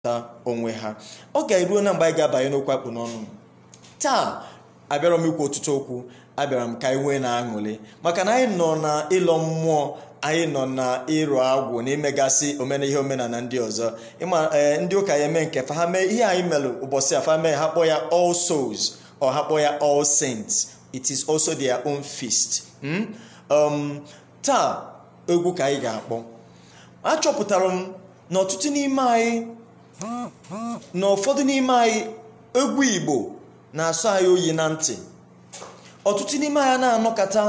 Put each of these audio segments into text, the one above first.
ta onwe ha ọ ga-eruo na mgbe anyị ga-abanye n'okwu akpụ n'ọnụ taa abịara m ikwu ọtụtụ okwu abịara m ka anyị nwee na-aṅụrị maka na anyị nọ na ịlọ mmụọ anyị nọ na ịrụ agwụ na imegasị omena ihe omenala ndị ọzọ ịma ee ndị ụka ya eme nke fa ha mee ihe anyị melụ ụbọchị afa mee ha kpọọ ya all souls or ha kpọọ ya all saints it is also their own feast Hmm? um, taa egwu ka anyị ga-akpọ achọpụtara m na ọtụtụ n'ime anyị na ụfọdụ n'ime anyị egwu igbo na-asọ anyị oyi na ntị ọtụtụ n'ime anyị na-anọkọta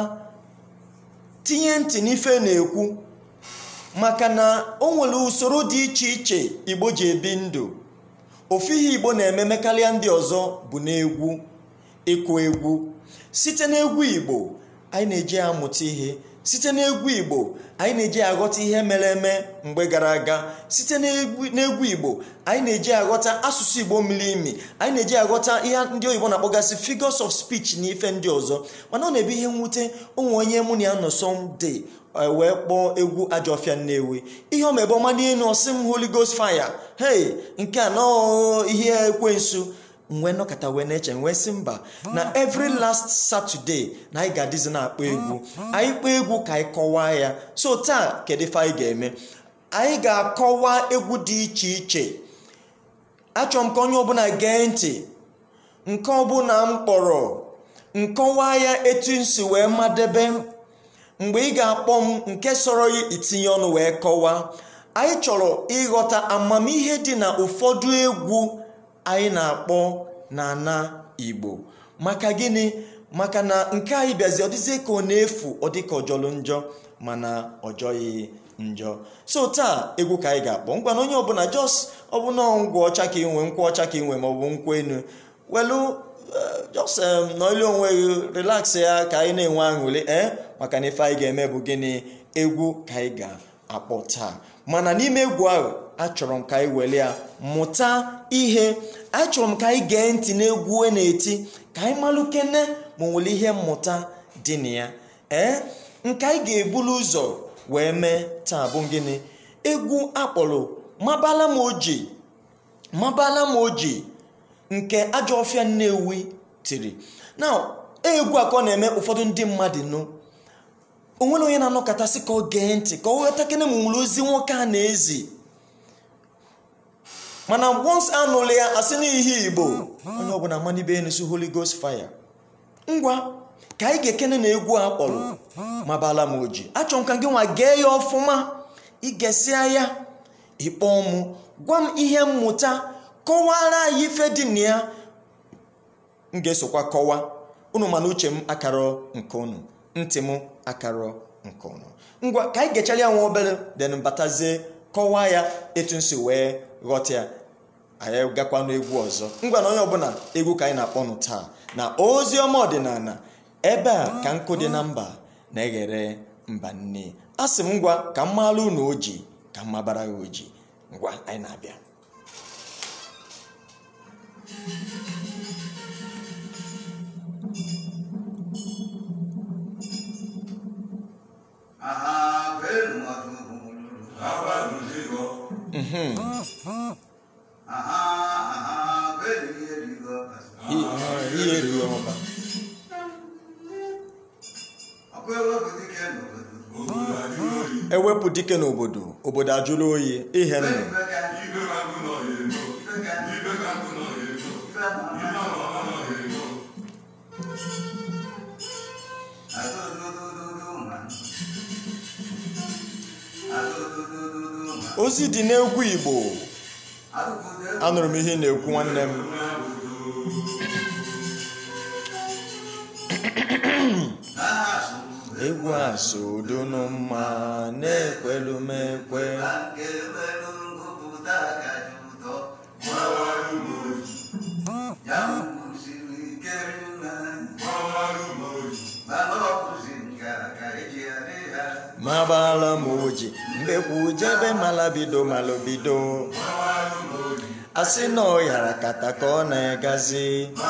tinye ntị n'ife na-ekwu maka na o nwere usoro dị iche iche igbo ji ebi ndụ ofu ihe igbo na-eme karịa ndị ọzọ bụ n'egwu ịkụ egwu site n'egwu igbo anyị na-eji amụta ihe site n'egwu igbo anyị na-eji aghọta ihe mere eme mgbe gara aga site n'egwu n'egwu igbo anyị na-eji aghọta asụsụ igbo miri imi anyị na-eji aghọta ihe ndị oyibo na-akpọgasị figures of speech na ife ndị ọzọ mana ọ na-ebu ihe mwute ụmụ onye mụ na ya nọ sọmde wee kpọọ egwu ajọfịa nnewi ihe ọ mebe ọma n'elu ọsị m holy ghost fire hey nke a nọọ ihe ekwensu wee nọkọta wee na-eche wee sị mba na every last saturday na anyị ga-adịzi na-akpọ egwu anyị kpọọ egwu ka anyị kọwaa ya so taa kedu ife anyị ga-eme anyị ga-akọwa egwu dị iche iche achọrọ m ka onye ọbụla gee ntị nke ọbụla m kpọrọ nkọwa ya etu m si wee madebe mgbe ị ga-akpọ m nke sọrọ ya itinye ọnụ wee kọwaa anyị chọrọ ịghọta amamihe dị na ụfọdụ egwu anyị na-akpọ n'ana igbo maka gịnị maka na nke anyị bịazi ọ dịzie ka ọ na-efu ọ dịka ọjọlụ njọ mana ọjọghị njọ so taa egwu ka anyị ga-akpọ ngwa na onye ọbụla jos ọbụna ngwa ọcha ka inwe nkwa ọcha ka inwe maọbụ nkwa enu welu jos nọile onwe gị relax ya ka anyị na-enwe aṅụrị ee maka na ife anyị ga-eme bụ gịnị egwu ka anyị ga-akpọ taa mana n'ime egwu ahụ achọrọ m ka anyị were ya mụta ihe achọrọ m ka anyị gee ntị n'egwu e na-eti ka anyị malụ kene ma nwere ihe mmụta dị na ya ee nke anyị ga-ebulu ụzọ wee mee taa bụ gịnị egwu akpọrọ mabala m oji mabala m oji nke ajọ ọfịa nnewi tiri na egwu a ka ọ na-eme ụfọdụ ndị mmadụ nụ onwere onye na-anọkọtasị ka ọ gee ntị ka ọ ghọta kene ma nwere ozi nwoke a na-ezi mana once anụrụ ya asị n'ihe igbo onye ọbụla manibe enusu holy ghost fire ngwa ka anyị ga-ekene na egwu a kpọrọ mabala m oji achọrọ m ka gị nwa gee ya ọfụma igesịa ya ịkpọ mụ gwa m ihe mmụta kọwara anyị ife dị na ya m ga-esokwa kọwa unu mana uche m akarọ nke unu ntị m akarọ nke unu ngwa ka anyị gechara ya nwa obere den batazie kọwaa ya etu nsi wee ghọta ya anyị gakwa n'egwu ọzọ ngwa na onye ọbụla egwu ka anyị na-akpọnụ taa na ozi ọma ọdịnala ebe a ka nkụ dị na mba na-eghere mba nne a sị m ngwa ka m maalụ unu oji ka m mabara ya oji ngwa anyị na-abịa Aha, kwenu watu kumululu. Mhm. Aha, aha, kwenu yerigo. I- ihe erughị ọba Akwewe kutike n'obodo. ewepụ dike n'obodo obodo ajụrụ oyi ihe nụ Ife ka- ife ka- ife ma- Adododododo ma. Adododododo ma. ozi dị n'egwu igbo Adodododo- anụrụ m ihe ị na-ekwu nwanne m N'aha Asụ. egwu a so dunu mma na-ekwelu m ekwe Na nke nwere ngụpụta kacha ụtọ. Ya kwụsịrị ike nna. Mana ọ kụzi nka ka eji adị ha. mabala m oji mbekwu jebe malabido malobido asị na ọ yara kata ka ọ na-egazi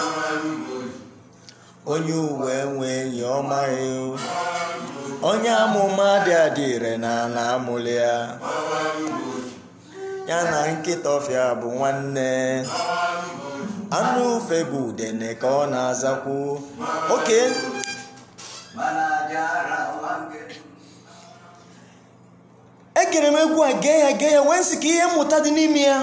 onye uwe nwe enyi ọmaghị onye amụma dị adịre na ala amụlị ya ya na nkịta ọfịa bụ nwanne anụ ufe bụ udene ka ọ na-azakwu oke mana jara wange egere m egwu a gee ya gee ya wee sị ka ihe mmụta dị n'ime ya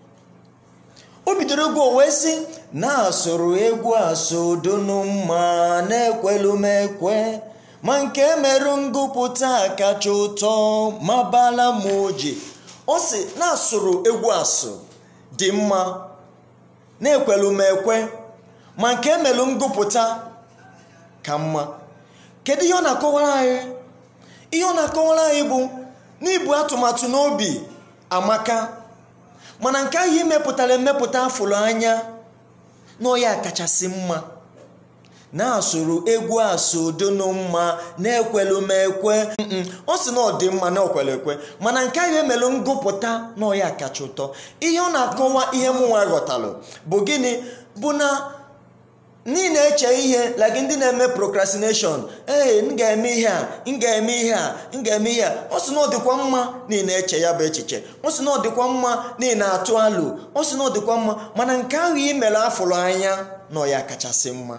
o bidoro egwu o wee sị na-asụrụ egwu asụ dunu mma na-ekwelu m ekwe ma nke merụ ngụpụta kacha ụtọ ma bala m oji ọ sị na-asụrụ egwu asụ dị mma na-ekwelu m ekwe ma nke merụ ngụpụta ka mma kedu ihe ọ na-akọwara anyị ihe ọ na-akọwara anyị bụ n'ibu atụmatụ n'obi amaka mana nke ahụ imepụtara emepụta afụrụ anya n'ọya kachasị mma na-asụrụ egwu asụ donu mma na-ekwelu m ekwe Mm-mm. ọ sị na ọ dị mma na okwelu ekwe mana nke ahụ emelụ ngụpụta n'ọya kacha ụtọ ihe ọ na-akọwa ihe mụ nwa ghọtalụ bụ gịnị bụ na ndị na-eche ihe like ndị na-eme procrastination ee m ga-eme ihe a m ga-eme ihe a m ga-eme ihe a ọ sị na ọ dịkwa mma na ị na-eche ya bụ echiche ọ sị na ọ dịkwa mma na ị na-atụ alụ ọ sị na ọ dịkwa mma mana nke ahụ ị mere afụrụ anya nọ ya kachasị mma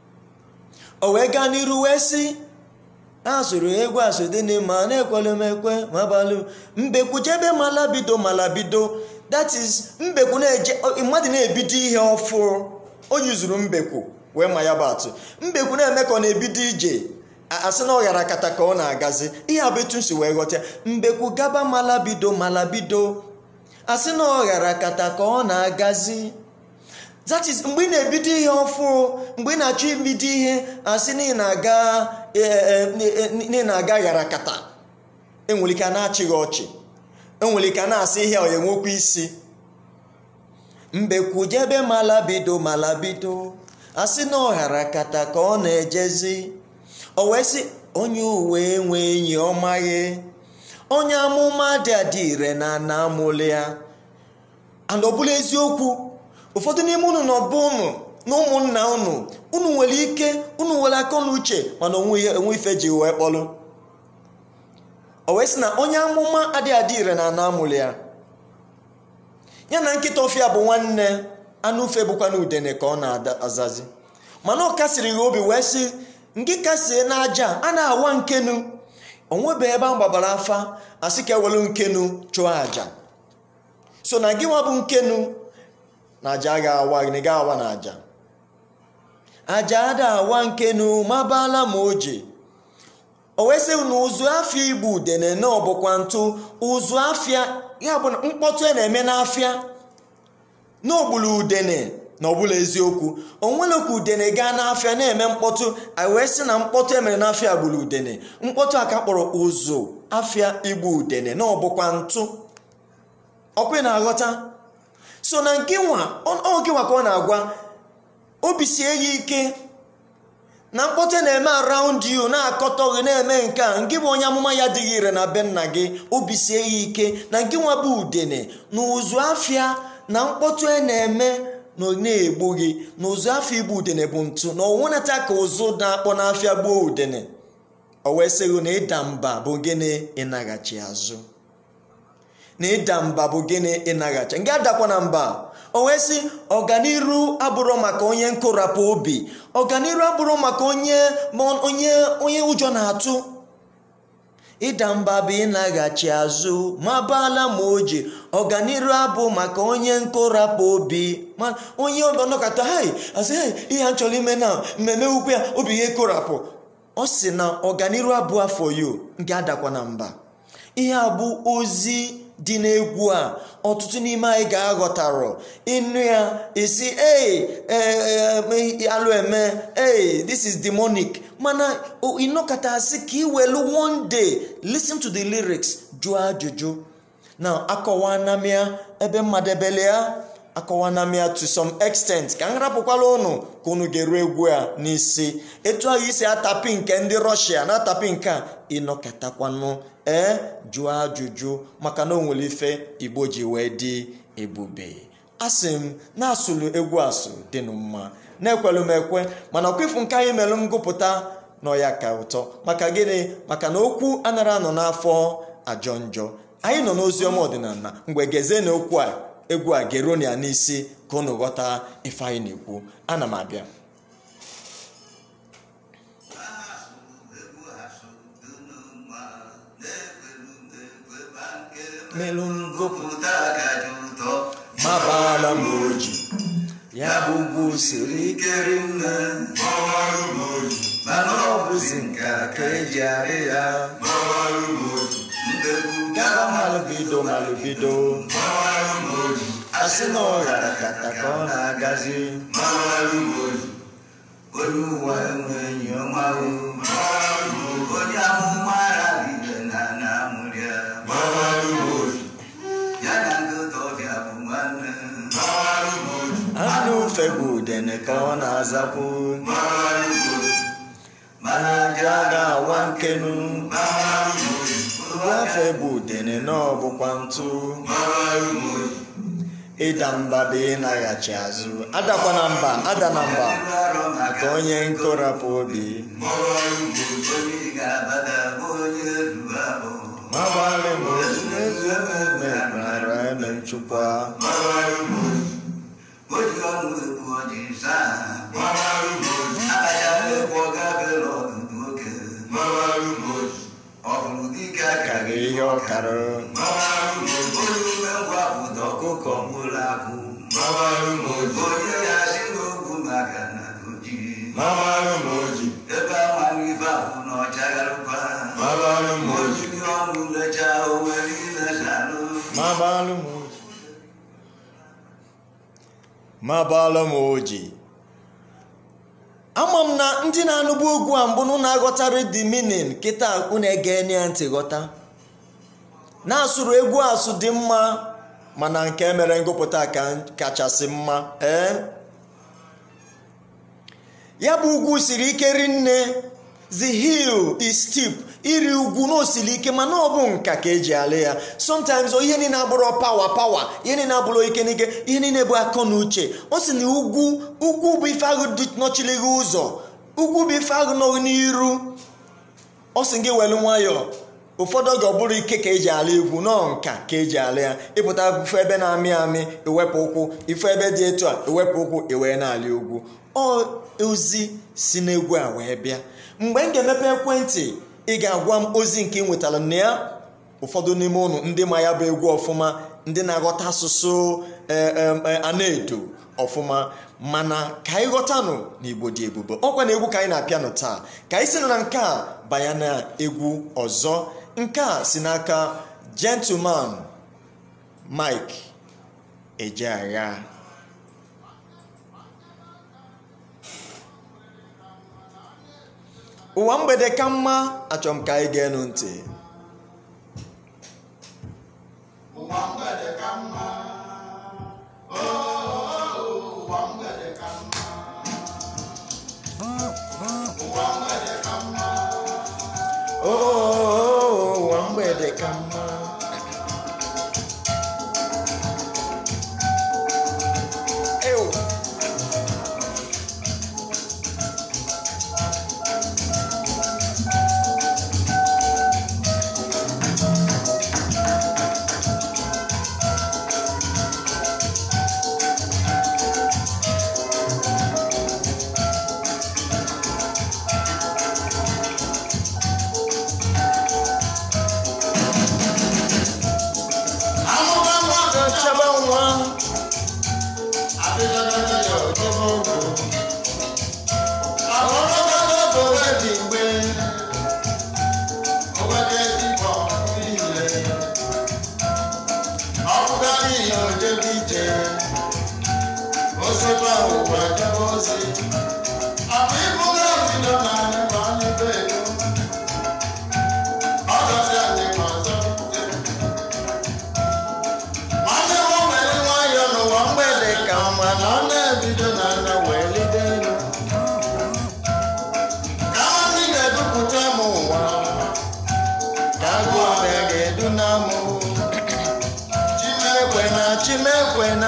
o wee gaa n'iru wee sị asụrụ egwu asụdịnị ma na-ekwelu m ekwe ma balụ mbekwu jebe malabido malabido that is mbekwu na-eje mmadụ na-ebido ihe ọfụ o yuzuru mbekwu wee ma ya bụ atụ mbekwu na-eme ka ọ na-ebido ije a- asị na ọ ghara kata ka ọ na-agazi ihe a bụ etu m si wee ghọta ya. mbekwu gaba malabido malabido asị na ọ ghara kata ka ọ na-agazi that is mgbe ị na-ebido ihe ọfụ mgbe ị na-achọ ibido ihe asị na ị na-aga e- e- e- na ị na-aga ghara kata enwere ike a na-achị gị ọchị enwere ike a na-asị ihe ọ enwekwa isi mbekwu jebe malabido malabido asị na ọghara kata ka ọ na-ejezi o wee sị onye uwe enwe enyi ọ maghị onye amụma dị adị ire na ana amụlị ya and ọ bụla eziokwu ụfọdụ n'ime unu nọ bụ unu na ụmụnna unu unu nwere ike unu nwere akọ na uche mana onwe ihe- onwe ife ji wee kpọlụ o wee sị na onye amụma adịghị adị ire na ana amụlị ya ya na nkịta ọfịa bụ nwanne anụ ufe bụkwa na udene ka ọ na-azazi mana ọ kasịrị ya obi wee sị nke kasie n'aja a na-awa nkenu onwebe ebe a gbabara afa asị ka ewelu nkenu chụọ aja so na gị nwa bụ nkenu na aja a ga-awa gị na ị ga-awa na aja aja ada awa nkenu mabala ma oji o wee sị na ụzụ afịa igbu udene na ọbụkwa ntụ ụzụ afịa ya bụ na mkpọtụ a na-eme n'afịa na ogbulu udene na ọbụla eziokwu onwere ka udene gaa n'afịa na-eme mkpọtụ anyị wee sị na mkpọtụ emere n'afịa gburu udene mkpọtụ a ka kpọrọ ụzụ afịa igbu udene na ọbụkwa ntụ ọkwa ị na-aghọta so na nke nwa ọ ọ gị nwa ka ọ na-agwa obi sie ya ike na mkpọtụ na-eme around you na-akọtọ gị na-eme nke a nke bụ onye amụma ya dịghị ire na be nna gị obi sie ya ike na nke nwa bụ udene na ụzụ afịa na mkpọtụ a na-eme na ọ na-egbu gị na ụzụ afịa igbu udene bụ ntụ na ọnwụnata ka ụzụ na-akpọ n'afịa gbuo udene o wee sị gị na ịda mba bụ gịnị ịnaghachi azụ na ịda mba bụ gịnị ịnaghachi nga adakwa na mba o wee sị ọganiru abụrụ maka onye nkụrapụ obi ọganiru abụrụ maka onye ma onye onye ụjọ na-atụ ịda mba bụ ịnaghachi azụ ma baala ma oji ọganiru abụ maka onye nkụrapụ obi ma onye ọnọkọta hei asị hei ihe a chọrọ ime na mmemme ukwu ya obi ya ekụrapụ ọ sị na ọganiru abụ afọ yo nke adakwa na mba ihe a bụ ozi dị n'egwu a ọtụtụ n'ime anyị ga-aghọtarọ ịnụ ya esi ee alụ eme ee this is demonic mana ịnọkọta asị ka iwelu one day listen to the lyrics jụọ ajụjụ na akọwanamia ebe mmadụ ebele ya akọwanamia to some extent ka m rapụkwala ụnụ ka unu ga-eru egwu a n'isi etu ahụ isi atapi nke ndị rọshia na-atapi nke a ịnọkọtakwanụ ee jụọ ajụjụ maka na o nwere ife igbo ji wee dị ebube asị m na-asụlụ egwu asụ dịnụ mma na-ekwelu m ekwe mana ọkwifu nke anyị melụ ngụpụta nọ ya ka ụtọ maka gịnị maka na okwu anara anọ n'afọ ajọ njọ anyị nọ n'ozi ọma ọdịnala mgbe gezie na okwu a egwu a geronia n'isi ka unu ghọta ife anyị na-ekwu ana m abịa melụ ngopụ mabala m oji ya bụ ugwu siri ike rinne mana ọ bụzi nka ka eji arị ya gaba malụbido malụbido asị na ọ ghara kata ka ọ na-agazi onye ụwa enwe enyi ọma o onye amụma rabibe na na amụrịa ya na nkịta ọbịa bụ nwanne anụ ufe bụ udene ka ọ na-azapụ mana aja ga-awa nkenu uwe bụ udene na ọ bụkwa ntụ ịda mba bụ ịnaghachi azụ adakwana mba ada na mba maka onye nkorapụ obi onye ga-abada bụ onye ruru abụ magbalị m ozu ezu omume mara eme nchụkwa oji ọnụ ekwu ọjị saa akacha ekwu ọ gabere ọdụdụ oge ọ bụrụ dike aka karị ihe ọkara onye ume ngwa ụda ọkụkọ mụrụ abụ onye ya si n'okwu maka na doji ebe amanụ ife ahụ na ọchagharụkwa ojiri ọnụ lecha owere ilesanụ mabalụ m oji mabalụ m oji ama m na ndị na-anụbu ogwu a mbụ nụ na-aghọtara the meaning kịta unu ege ya ntị ghọta na-asụrụ egwu asụ dị mma mana nke mere ngụpụta ka kachasị mma ee ya bụ ugwu siri ike rinne the hill is steep iri ugwu na osiri ike mana ọ bụ nka ka eji alị ya sometimes o ihe niile abụrụ pawa pawa ihe niile abụrụ ike n'ike ihe niile bụ akọ na uche ọ sị na ugwu ugwu bụ ife ahụ dị nọchiri gị ụzọ ugwu bụ ife ahụ nọ n'iru ọ sị gị welu nwayọọ ụfọdụ oge ọ bụrụ ike ka eji ala egwu nọọ nka ka eji ala ya ịpụta ife ebe na-amị amị iwepụ ụkwụ ife ebe dị etu a iwepụ ụkwụ iwee na-ala egwu ọ ozi si n'egwu a wee bịa mgbe m ga-emepe ekwentị ị ga-agwa m ozi nke ị nwetara na ya ụfọdụ n'ime ụnụ ndị ma ya bụ egwu ọfụma ndị na-aghọta asụsụ ana-edo ọfụma mana ka anyị ghọtanụ na igbo dị ebube ọkwa na egwu ka anyị na-apịanụ taa ka anyị si na nke a banye na egwu ọzọ nke a si n'aka gentleman mike ejeagha ụwa mgbede ka mma achọrọ m ka anyị ga-enu ntị ụwa mgbede ka mma oo ụwa mgbede ka mma ụwa mgbede ka mma oo ụwa mgbede ka mma Ew. amụma mmadụ chaba nwa adịghị ya ojebe ogo ọlọ́gbọ́dọ́ kò wé bí gbé owede dịbọ niile ọ̀bùkà nìyẹn ò débi jẹ osikwa ụwa ejebe ozi abụ ịbụga bido na anyị ma anyị be ego ọ gọzi anyị ma zọpụta nwanne m nwere nwayọ n'ụwa mgbede ka mma na ọ na-ebido na nna wee lide elu ka ndị ga-edupụta m ụwa ka agụ ọbịa ga-edu na mụ chimekwe na chimekwe na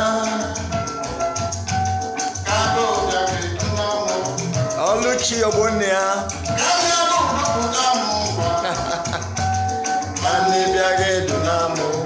ka agụ ụbịa ga-edu na mụ ọlụchi ogbonne ya ka ndị agụ dupụta m ụwa ma ndị bịa ga-edu na mụ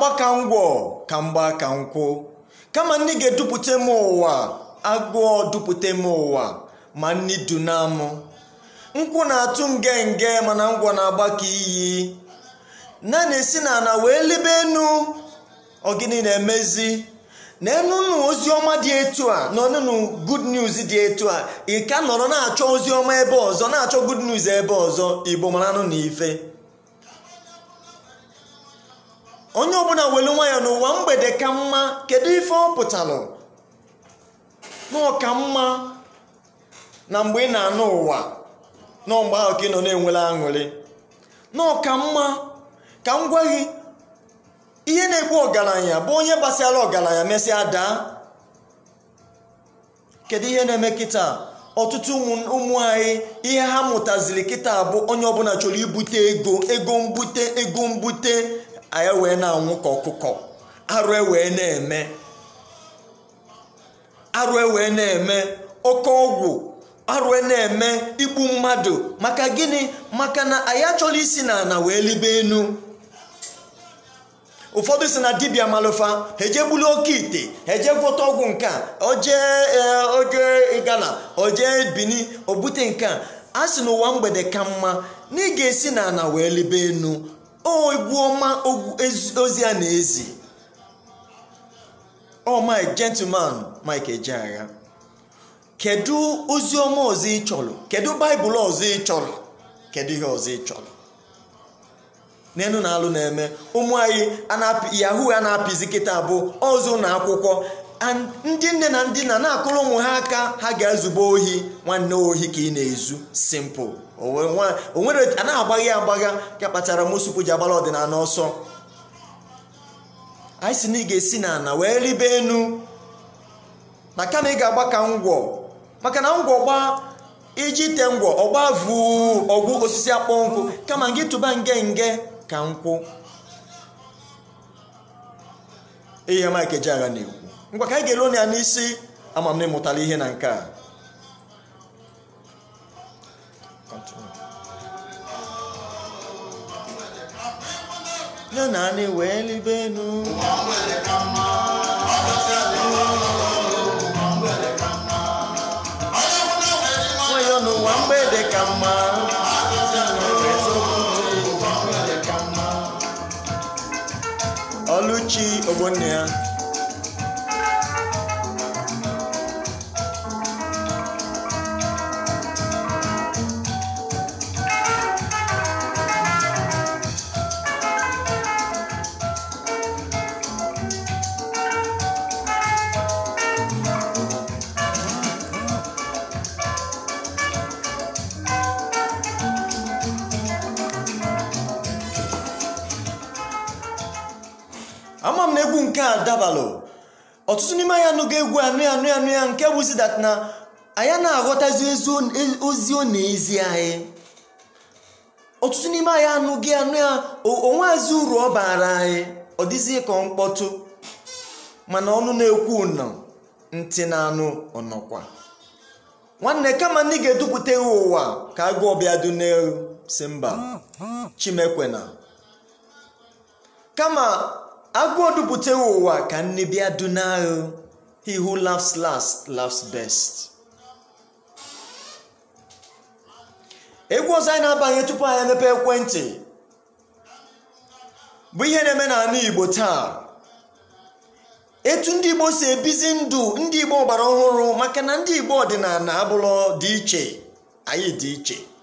ga-agba ka ngwọ ka mgba ka nkwụ kama nni ga-edupụta m ụwa agụọ dupụta m ụwa ma nni duna m nkwụ na-atụ nge nge mana ngwọ na-agba ka iyi na na-esi na ana wee libe enu ọgịnị na-emezi na enunu ozi ọma dị etu a na ọnụnụ good news dị etu a ị ka nọrọ na-achọ ozi ọma ebe ọzọ na-achọ good news ebe ọzọ igbo maranụ na ife onye ọbụla welu nwayọ n'ụwa mgbede ka mma kedu ife ọ pụtalụ na ọka mma na mgbe ị na-anụ ụwa na mgbe ahụ ka ị nọ na-enwele aṅụrị na ọka mma ka m gwa gị ihe na-egbu ọgaranya bụ onye gbasara ọgaranya mesịa daa kedu ihe na-eme kịta ọtụtụ ụmụ anyị ihe ha mụtaziri kịta bụ onye ọbụla chọrọ ibute ego ego mbute ego mbute anyị wee na-anwụ ka ọkụkọ arụ ewee na-eme arụ ewee na-eme oke ọgwụ arụ na-eme igbu mmadụ maka gịnị maka na anyị achọrọ isi na ana wee libe enu ụfọdụ si na dibịa malụfa ha eje gbulu oke ite ha eje gwọta ọgwụ nke a ojee oje gala ojee bini obute nke a a sị n'ụwa mgbede ka mma na ị ga-esi na ana wee libe enu o egwu ọma ozi a na-ezi ọ mike gentleman mike ejeagha kedu ozi ọma ọzọ ị chọrọ kedu baịbụl ọzọ ị chọrọ kedu ihe ọzọ ị chọrọ n'elu na alụ na-eme ụmụ anyị yahoo a na-apịzi kịta bụ ọzọ na akwụkwọ ndị nne na ndị na na-akụrụ ụmụ ha aka ha ga-ezube ohi nwanne ohi ka ị na-ezu simple onwere a na-agbagha agbagha ka kpatara mosupu ji agbara ọdịnala ọsọ anyị si na ị ga-esi na ana wee ribe enu na kama ị ga-agba ka ngwọ maka na ngwọ gbaa iji ite ngwọ ọgba vuu ọgwụ osisi akpọ nkụ kama gị tụba nge nge ka nkwụ ihe Mike Ejeagha na-ekwu ngwa ka anyị ga-elo ya n'isi ama m na ịmụtala ihe na nke a ya na anyị wee libe enu nwayọ n'ụwa mgbede ka mma ọlụchi ogbonne ya ama m na egwu nke a dabalụ ọtụtụ n'ime anyị anụgo egwu anụ ya anụ ya anụ ya nke bụzi dat na anyị na-aghọtazi ozi ọ na-ezi anyị ọtụtụ n'ime anyị anụghị anụ ya onweazi uru ọ bara anyị ọ dịzie ka mkpọtụ mana ọnụ na-ekwu nọ ntị na-anụ ọnọkwa nwanne kama ndị ga-edupụta ya ụwa ka agụ ọbịa duneu si mba chimekwena kama agụọ dupụta ya ụwa ka nne bịa dunahụ he who laughs last laughs best egwu ọzọ anyị na-abanye tupu anyị emepe ekwentị bụ ihe na-eme n'ala igbo taa etu ndị igbo si ebizi ndụ ndị igbo gbara ọhụrụ maka na ndị igbo ọdịnala abụrụ dị iche anyị dị iche